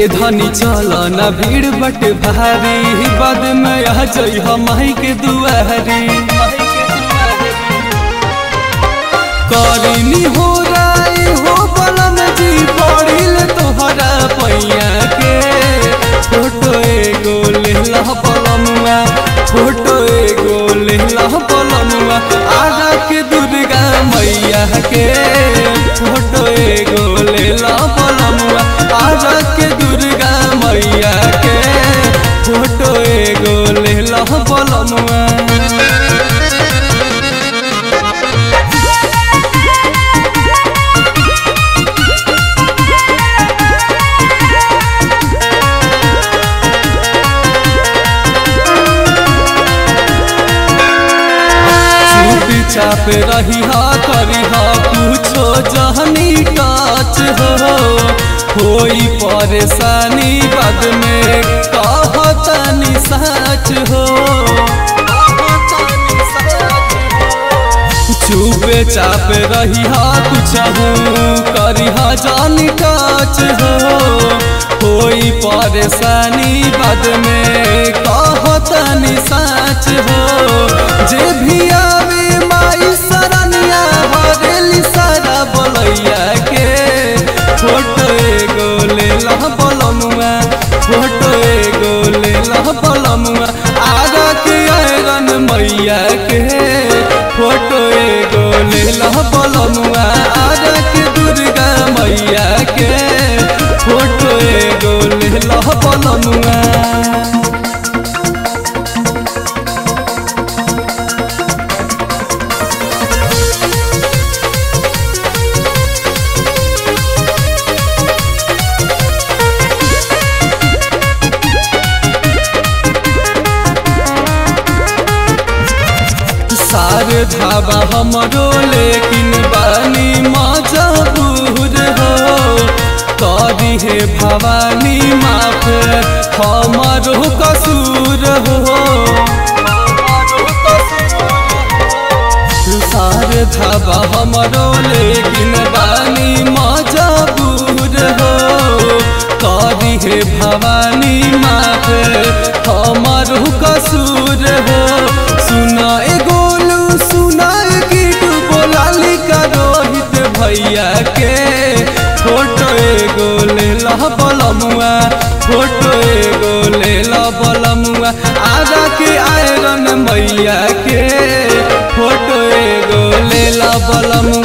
ए धनी चल ना भीड़ बट भारी बाद में आ जई हम के दुआरी करिनी हो राय हो बलम जी पढ़िल तोहरा पैया के फोटो एगो लेला बलमुआ फोटो एगो लेला बलमुआ आगा के दुर्गा मैया के फोटो एगो लेला बलमुआ आगा के दुर्गा मैया के फोटो एगो लेला बलमुआ चुपी चाप रही हा करी हा कुछो जहनी टच हो होई परेशानी बाद में कहतनी सच हो चुपे चाप रही हा कुछ करी हा जानी टच हो होई परेशानी बाद में कहतनी सच हो जे भी आवे माई सरनिया हरेली सारा बोलैया के फोटो एगो ले लह बोलमुआ फोटो एगो ले लह बोलमुआ आगा के आयरन मैया के फोटो एगो ले लह बोलमुआ आगा के दुर्गा मैया के फोटो एगो ले लह बोलमुआ सारे धाबा हमरो लेकिन बानी मजबूर हो करी हे भवानी माफ हमरो कसूर हो सारे धाबा हमरो लेकिन बानी मजबूर हो करी हे भवानी माफ हमरो कसूर हो सुना एगो सुना कीटू बोलाली का रोहित भैया के फोटो एगो ले ला बलमुआ फोटो एगो ले ला बलमुआ आगा के आयरन मैया के फोटो एगो ले ला बलमुआ